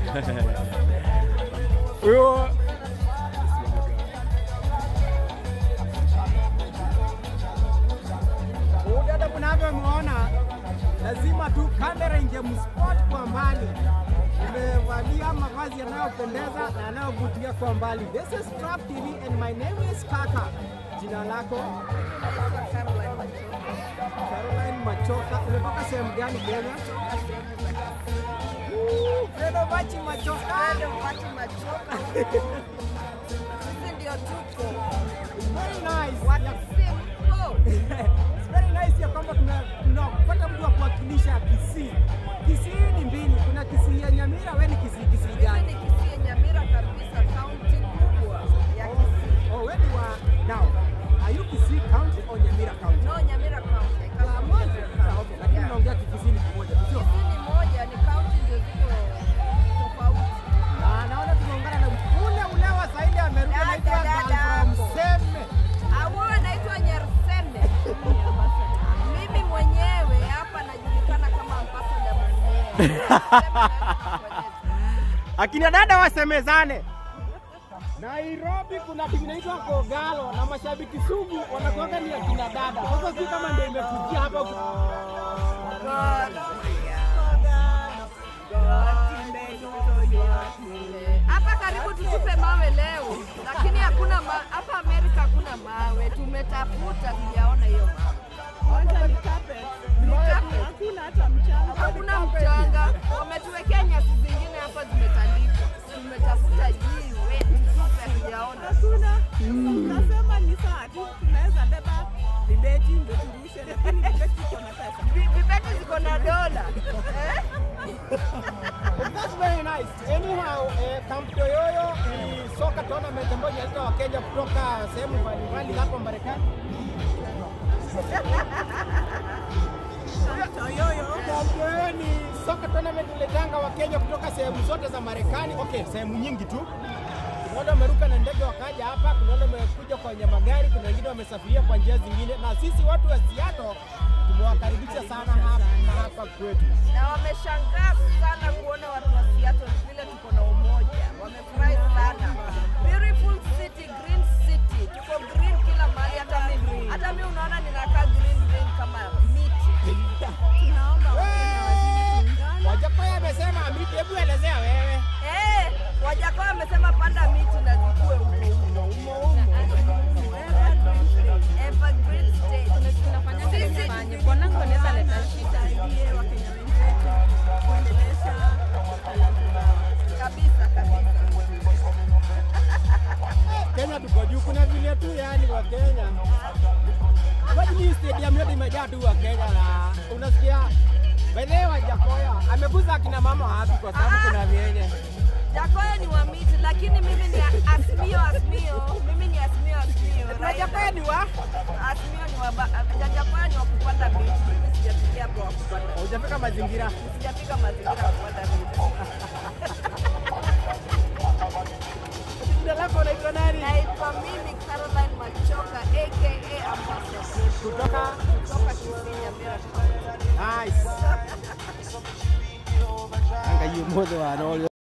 Huyo Huyu dada mnavyomwona, lazima tu kamera ingemspot kwa mbali. Imevalia mavazi yanayopendeza na yanayovutia kwa mbali. This is Trap TV and my name is Kaka. Jina lako Caroline Machoka. Umetoka sehemu gani Kenya? Woo, Fredo Bachi Machoka. Sisi ndio tuko Very nice. watu simple. It's very nice ya kwamba tuna- tunapata mtu wa kuwakilisha Kisii. Kisii ni mbili, kuna Kisii ya Nyamira, we ni Kisii Kisii Mimi gani? ni Kisii Nyamira kabisa, kaunti kubwa ya Kisii. Oh, we ni wa now. Are you Kisii County or Nyamira County? No, Nyamira kaunti. Ah, moja. Ah, okay. Lakini naongea Kikisii ni kimoja, sio? Kisii ni moja, ni kaunti ndio ziko tofauti. Ah, naona tumeungana na ule ule wa Saidi amerudi Dada, anaitwa dada Girl from hapo. Seme. Au anaitwa Nyerseme. Mimi mwenyewe hapa najulikana kama ambassador mwenyewe. Akina dada wasemezane. Nairobi kuna timu inaitwa Kogalo na mashabiki sugu wanakuanga ni akina dada. Sasa si kama ndio imekujia hapa ku- Hapa karibu tutupe mawe leo, lakini hakuna ma, hapa Amerika hakuna mawe. Tumetafuta tujaona hiyo mawe. Kwanza ni carpet. Ni carpet. Hakuna hata mchanga. Hakuna mchanga, wametuwekea nyasi zingine hapa zimetandikwa. Tumetafuta jiwe tutupe, hatujaona. Hakuna. Tunasema ni sawa tu, tunaweza beba vibeti ndio turushe, lakini vibeti iko na pesa. Vi- Vibeti ziko na dola eh? That's very nice. Anyhow, eh, Camp Toyoyo ni soka tournament ambayo inaleta Wakenya kutoka sehemu mbalimbali hapa Marekani. Toyoyo. Camp Toyoyo ni soka tournament iletanga Wakenya kutoka sehemu zote za Marekani. Okay, sehemu nyingi tu. Kuna wale wameruka na ndege wakaja hapa, kuna wale wamekuja kwenye magari, kuna wengine wamesafiria kwa njia zingine, na sisi watu wa Seattle tumewakaribisha sana hapa na hapa kwetu. na wameshangaa sana kuona watu wa Seattle vile tuko na umoja, wamefurahi sana. Beautiful city, green city, tuko green kila mahali, hata mimi hata mimi unaona ninakaa green green kama miti. Tunaomba Wakenya wazidi kuungana. Wajakoya amesema Amriti, hebu elezea wewe. Eh, Wajakoya wamesema panda miti na zikue huko huko humo humo. Evergreen state. Sisi Tusaidie Wakenya wenzetu kuendelesha talanta zao. kabisa kabisa. Kenya tuko juu, kuna vile tu yani wa Kenya. Imagine hii stadium yote imejaa tu wa Kenya na unasikia by the way Wajakoya ameguza akina mama wapi kwa sababu Ah. kuna vyenye. Jakoya ni wa miti, lakini mimi ni Asmio Asmio. Mimi ni Asmio Asmio. Wajakoya ni wa Asmio ni wa ba- Jakoya ni wa kupanda miti. Mimi sijafikia hapo wa kupanda. hujafika mazingira. Sijapiga mazingira ya kupanda miti. Jina lako unaitwa nani? Naitwa mimi Caroline Machoka aka Ambassador Kutoka kutoka Kisii Nyamira. Nice. Anga hiyo modo wa